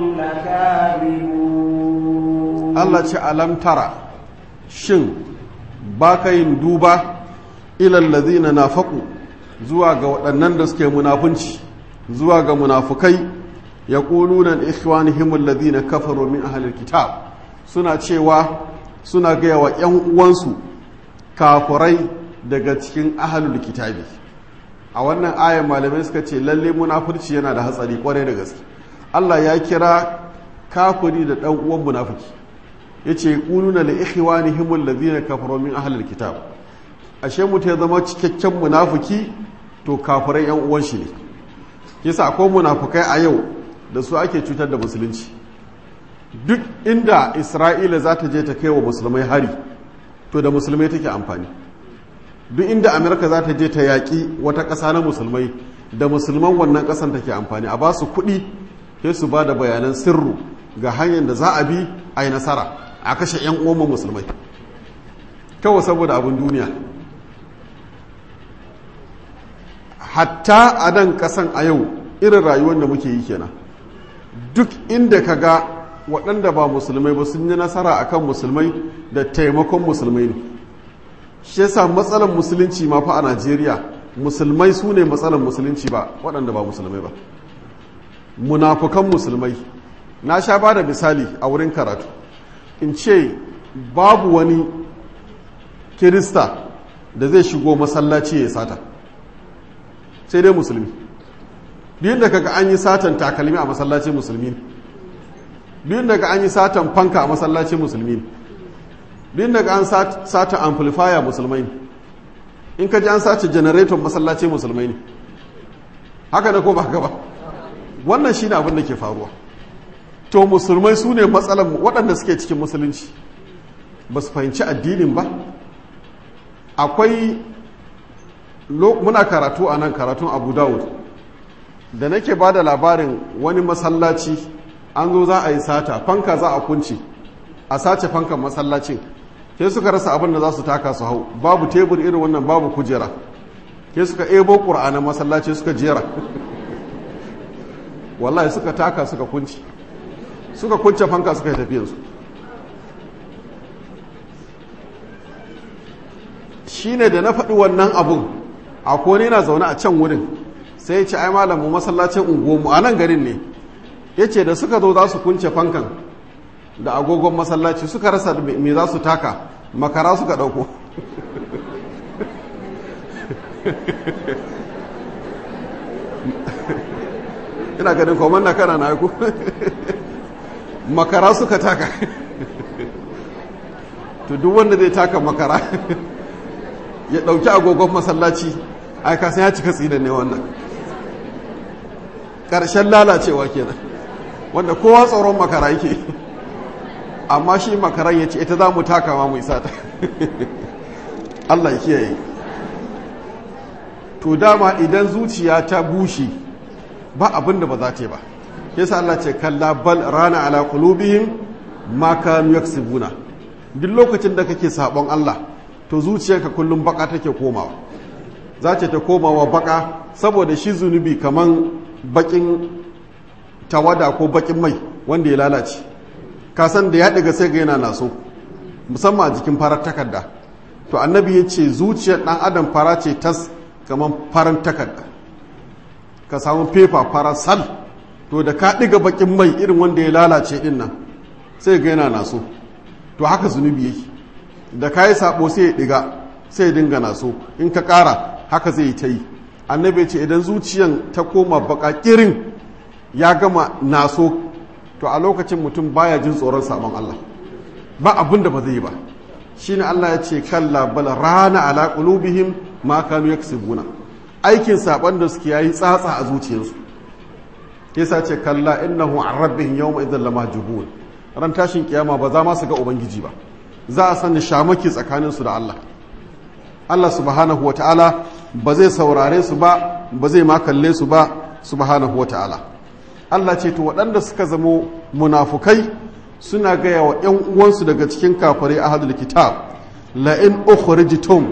لكاذبون Allah ce alam tara shin ba ka yin duba ilallazi na nafaku zuwa ga waɗannan da suke munafunci zuwa ga munafukai ya ƙulunan ikhwanihim allazi na kafaro min ahalar kitab suna cewa suna gaya wa ‘yan uwansu kafurai daga cikin ahalul kitabi a wannan ayan malamai suka ce lalle munafurci yana da hatsari kwarai da gaske Allah ya kira kafiri da dan uwan munafiki yace quluna li ikhwanihim alladhina kafaru min ahli alkitab ashe mutum ya zama cikakken munafiki to kafirai yan uwan shi ne yasa akwai munafukai a yau da su ake cutar da musulunci duk inda isra'ila za ta je ta kai wa musulmai hari to da musulmai take amfani duk inda amurka za ta je ta yaƙi wata ƙasa na musulmai da musulman wannan ƙasan take amfani a ba su kuɗi sai su ba da bayanan sirru ga hanyar da za a bi a yi nasara a kashe 'yan uwan musulmai kawai saboda abin duniya hatta a nan ƙasan a yau irin rayuwar da muke yi kenan duk inda ka ga waɗanda ba musulmai ba sun yi nasara akan musulmai da taimakon musulmai ne shi yasa matsalar musulunci ma fa a najeriya musulmai su ne matsalar musulunci ba waɗanda ba musulmai ba munafukan musulmai na sha ba da misali a wurin karatu in ce babu wani kirista da zai shigo masallaci ya sata sai dai musulmi biyun da kaga an yi satan takalmi a masallacin musulmi biyun daga an yi satan fanka a masallacin musulmi biyun daga an satan amplifier musulmai in ka ji an sace generator masallacin musulmai ne haka da ko ba haka ba wannan shine abin da ke faruwa to musulmai su ne matsalan waɗanda suke cikin musulunci ba su fahimci addinin ba akwai muna karatu a nan karatun abu dawud da nake ba da labarin wani masallaci an zo za a yi sata fanka za a kunci a sace fankan masallacin sai suka rasa abin da za su taka su hau babu tebur irin wannan babu kujera sai suka ebo ƙur'anin masallaci suka jera wallahi suka taka suka kunci suka kunce fanka suka yi tafiyansu shi ne da na faɗi wannan abun a kone na zaune a can wurin sai ya ce ai malamu masallacin unguwanmu a nan garin ne ya ce da suka zo za su kunce fankan da agogon masallaci suka rasa me za su taka makara suka ɗauko ina ganin koman na kana na haiku makara suka taka to duk wanda zai taka makara ya ɗauki agogon masallaci aika sai ya cika tsinan ne wannan ƙarshen lalacewa kenan wanda kowa tsoron makara yake amma shi makaran ya ce ita za mu taka ma mu isa ta Allah ya kiyaye to dama idan zuciya ta bushe ba abin da ba za ta yi ba yasa Allah ce kalla bal rana ala qulubihim ma kanu yaksibuna duk lokacin da kake sabon Allah to zuciyarka kullum baka take komawa za ta komawa baka saboda shi zunubi kaman bakin tawada ko bakin mai wanda ya lalace kasan da ya ɗiga sai ga yana naso musamman a jikin farar takarda to annabi ya ce zuciyar ɗan adam fara ce tas kamar farar takarda ka samu fefa fara sal to da ka ɗiga bakin mai irin wanda ya lalace ɗin nan sai ga yana naso to haka zunubi yake da ka yi sabo sai ya ɗiga sai ya dinga naso in ka ƙara haka zai yi ta yi annabi ce idan zuciyan ta koma baka kirin ya gama naso to a lokacin mutum baya jin tsoron sabon Allah ba abin da ba zai yi ba shine Allah ya ce kalla bal rana ala qulubihim ma kanu yaksubuna aikin saban da suke yayi tsatsa a zuciyarsu yasa ce kalla innahu an rabbihim yawma idhal lamahjubun ran tashin kiyama ba za ma su ga ubangiji ba za a sani shamaki tsakanin su da Allah Allah subhanahu wataala ba zai saurare su ba ba zai ma kalle su ba subhanahu wataala Allah ce to waɗanda suka zamo munafukai suna gaya wa ‘yan uwansu daga cikin kafare a hadul kitab la'in ukhrijtum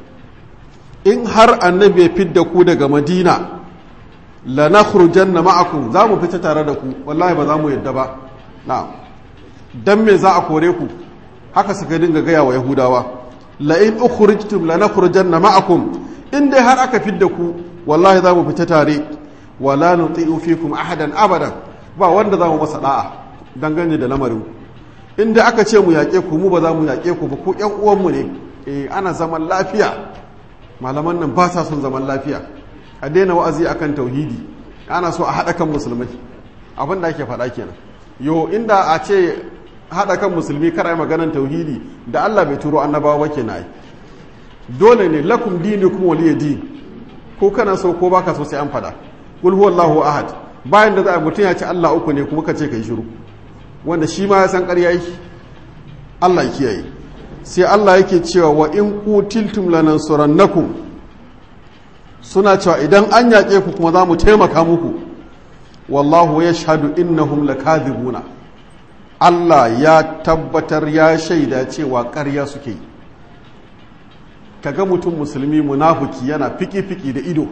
in har annabi ya fidda ku daga madina la nakhrujanna ma'akum za mu fita tare da ku wallahi ba za mu yadda ba na'am dan me za a kore ku haka suka dinga gaya wa yahudawa la'in ukhrijtum la nakhrujanna ma'akum in dai har aka fidda ku wallahi za mu fita tare wala nuti'u fikum ahadan abadan ba wanda za mu masa da'a dangane da lamarin inda aka ce mu yaƙe ku mu ba za mu yaƙe ku ba ku ƴan uwanmu ne eh ana zaman lafiya malaman nan ba sa son zaman lafiya a daina wa'azi akan tauhidi ana so a haɗa kan musulmai abin da ake faɗa kenan yo inda a ce haɗa kan musulmi kar ai maganan tauhidi da Allah bai turo annabawa ba kenan dole ne lakum dinukum waliya din ko kana so ko baka so sai an fada kul huwallahu ahad bayan da za a mutum ya ce Allah uku ne kuma ka ce kai shiru wanda shi ma ya san ƙarya yake Allah ya kiyaye sai Allah yake cewa wa in qutiltum lanansurannakum suna cewa idan an yaƙe ku kuma za mu taimaka muku wallahu yashhadu innahum lakadhibuna Allah ya tabbatar ya shaida cewa ƙarya suke yi kaga mutum musulmi munafuki yana fiki-fiki da ido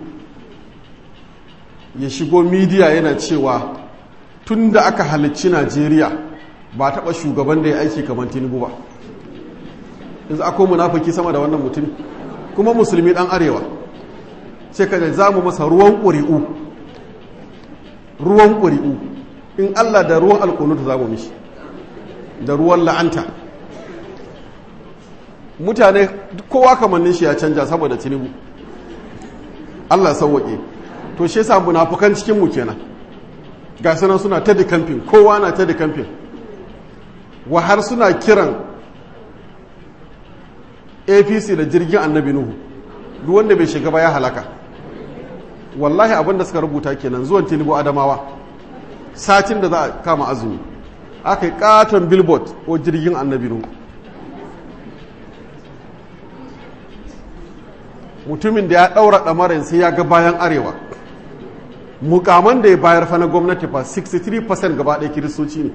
ya shigo midiya yana cewa tun da aka halicci najeriya ba taɓa shugaban da ya aiki kamar tinubu ba yanzu akwai munafuki sama da wannan mutum kuma musulmi ɗan arewa sai ka za mu masa ruwan ƙuri'u ruwan ƙuri'u in allah da ruwan alƙunutu za mu mishi da ruwan la'anta mutane kowa kamannin shi ya canja saboda tinubu Allah sauwaƙe to shi yasa munafukan cikin mu kenan ga sanan suna ta da kamfin kowa na ta da kamfin wa har suna kiran APC da jirgin annabi Nuhu duk wanda bai shiga ba ya halaka wallahi abin da suka rubuta kenan zuwan tinubu adamawa satin da za a kama azumi aka yi katon billboard ko jirgin annabi Nuhu mutumin da ya ɗaura ɗamarin sai ya ga bayan arewa mukaman da ya bayar fa na gwamnati fa 63% gaba ɗaya kiristoci ne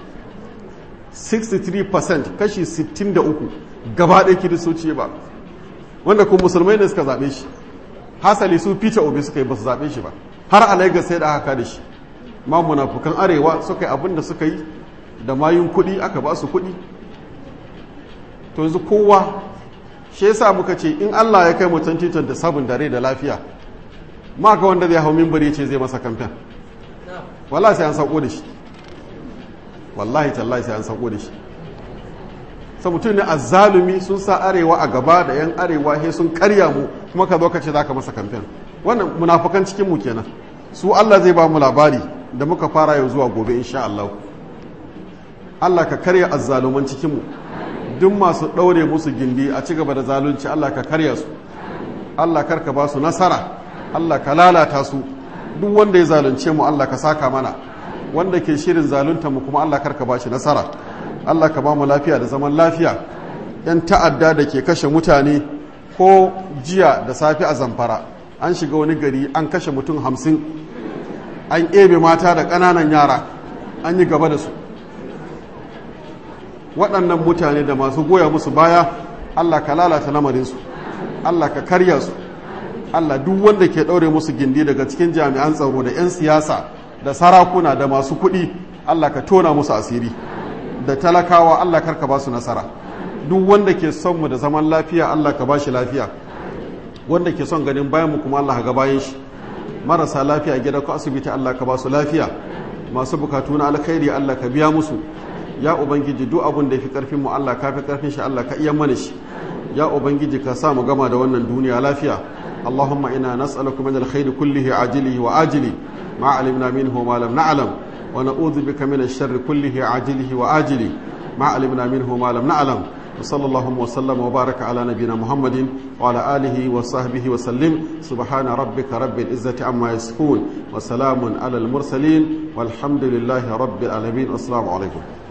63% kashi 63 gaba ɗaya kiristoci ba wanda kuma musulmai ne suka zaɓe shi hasali su peter obi suka yi ba su zaɓe shi ba har a lagos sai da aka da shi ma munafukan arewa suka yi abin da suka yi da mayun kuɗi aka ba su kuɗi to yanzu kowa shi yasa muka ce in Allah ya kai mu 2027 da rai da lafiya ma ga wanda zai hau mimbari ce zai masa kamfen wallahi sai an sauko da shi wallahi tallahi sai an sauko da shi sa mutum ne azzalumi sun sa arewa a gaba da yan arewa he sun karya mu kuma ka zo ka ce zaka masa kamfen wannan munafukan cikin mu kenan su Allah zai ba mu labari da muka fara yau zuwa gobe insha Allah Allah ka karya azzaluman cikin mu duk masu ɗaure musu gindi a ci gaba da zalunci Allah ka karya su Allah karka ba su nasara Allah ka lalata su duk wanda ya zalunce mu Allah ka saka mana wanda ke shirin zalunta mu kuma Allah karka ba shi nasara Allah ka ba mu lafiya da zaman lafiya yan ta'adda da ke kashe mutane ko jiya da safe a zamfara an shiga wani gari an kashe mutum hamsin an ebe mata da ƙananan yara an yi gaba da su waɗannan mutane da masu goya musu baya Allah ka lalata lamarinsu Allah ka karya su Allah duk wanda ke ɗaure musu gindi daga cikin jami'an tsaro da 'yan siyasa da sarakuna da masu kuɗi Allah ka tona musu asiri da talakawa Allah karka ba su nasara duk wanda ke son mu da zaman lafiya Allah ka ba shi lafiya wanda ke son ganin bayan mu kuma Allah ga bayan shi marasa lafiya gida ko asibiti Allah ka ba su lafiya masu bukatu na alkhairi Allah ka biya musu ya ubangiji duk abin da ya fi karfin mu Allah ka fi karfin shi Allah ka iya mana shi ya ubangiji ka sa mu gama da wannan duniya lafiya Allahumma ina nas'aluka min alkhairi kullihi ajilihi wa ajili ma alimna minhu ma lam na'lam wa na'udhu bika min ash-sharri kullihi ajilihi wa ajili ma alimna minhu ma lam na'lam وصلى الله وسلم وبارك على نبينا محمد وعلى آله وصحبه وسلم سبحان ربك رب العزة عما يصفون وسلام على المرسلين والحمد لله رب العالمين والسلام عليكم